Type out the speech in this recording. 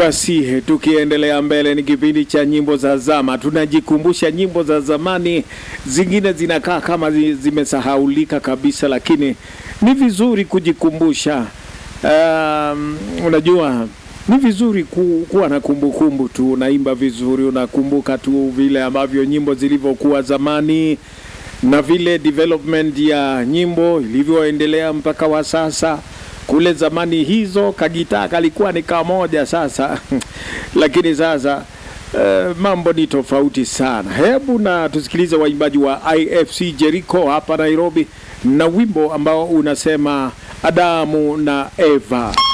Basi tukiendelea mbele, ni kipindi cha nyimbo za zama. Tunajikumbusha nyimbo za zamani, zingine zinakaa kama zi- zimesahaulika kabisa, lakini ni vizuri kujikumbusha. Um, unajua ni vizuri ku, kuwa na kumbukumbu tu, unaimba vizuri, unakumbuka tu vile ambavyo nyimbo zilivyokuwa zamani na vile development ya nyimbo ilivyoendelea mpaka wa sasa. Kule zamani hizo kagitaa kalikuwa ni kamoja sasa lakini sasa uh, mambo ni tofauti sana. Hebu na tusikilize waimbaji wa IFC Jericho hapa Nairobi na wimbo ambao unasema Adamu na Eva.